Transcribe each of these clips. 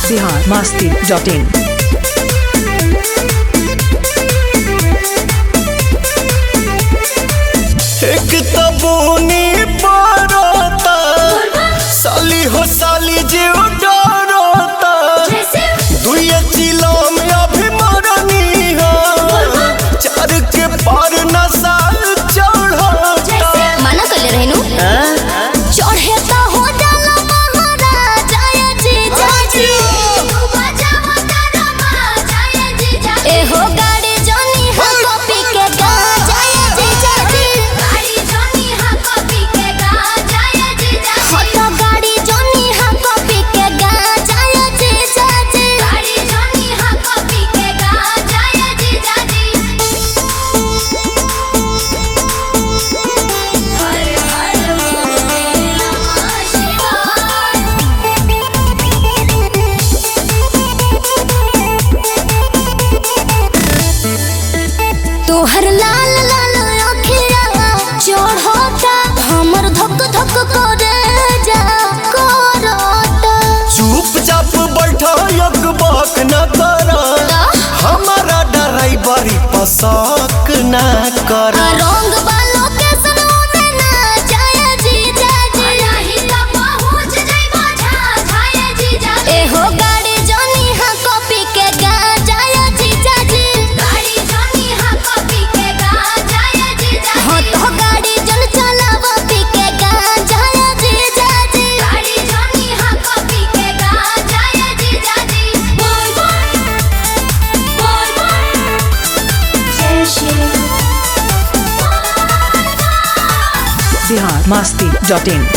Bihar Masti dot in एक तबूनी पड़ता साली हो साली जीव डरता दुई चिलो में अभिमानी हो चार के पार नशा चढ़ता मना कर रहनु चढ़े तो हो जाला महाराजा ये जीजा जी ए हो गाड़ी जोनी हा कॉपी के गा जाए जीजा जी हो तो गाड़ी जोनी हा कॉपी के गा जाए जीजा जी तोहर लाल लाल अखिया चढ़ता हमर धक धक करे जा करता चुपचाप बैठा एक बाक न करा हमारा ड्राइवरी पसक न करा रंग बालो के सनोने ना जाए जीजा जी ए हो गाड़ी जोनी हा कॉपी के गा जाए जीजा जी हो तो गाड़ी जन चलावा पी के गा जाए जीजा जी बिहार मस्ती डॉट इन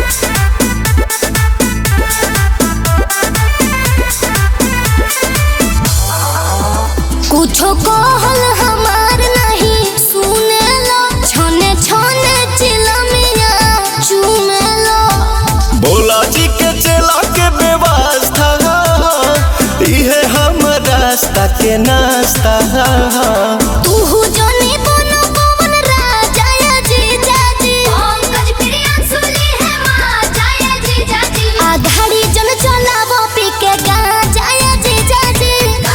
कुछो कहल हमार नहीं सुने लो छने छने चिलमिया चूमे लो भोला जी के चला के व्यवस्था इहे हम रास्ता के नाश्ता तू जोनी बनो पवन राजा या जीजा जी आधारी जन चलावो पी के गा जाया जीजा जी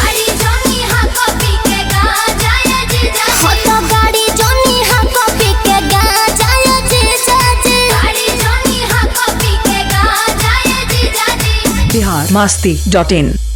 हो तो गाड़ी जोनी हा कॉपी के गा जाया जीजा जी बिहार मस्ती डॉट इन